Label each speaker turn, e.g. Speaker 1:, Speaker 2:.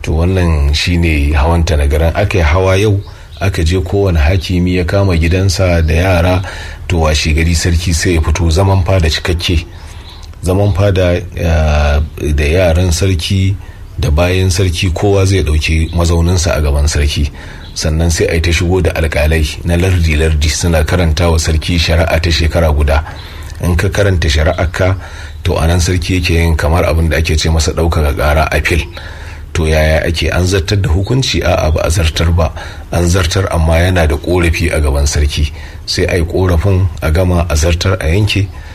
Speaker 1: to wannan shine hawanta na garin aka yi hawa yau aka je kowane hakimi ya kama gidansa da yara to washe gari sarki sai ya fito zaman fada cikakke zaman fada da yaran sarki da bayan sarki kowa zai dauki mazauninsa a gaban sarki sannan sai a yi ta shigo da alkalai na lardi-lardi suna karanta wa sarki shari'a ta shekara guda in ka karanta shari'ar ka to anan sarki yake yin kamar abin da ake ce masa ɗaukaka ƙara apil to yaya ake an zartar da hukunci a ba a zartar ba an zartar amma yana da korafi a gaban sarki sai a yi korafin a gama a zartar a yanke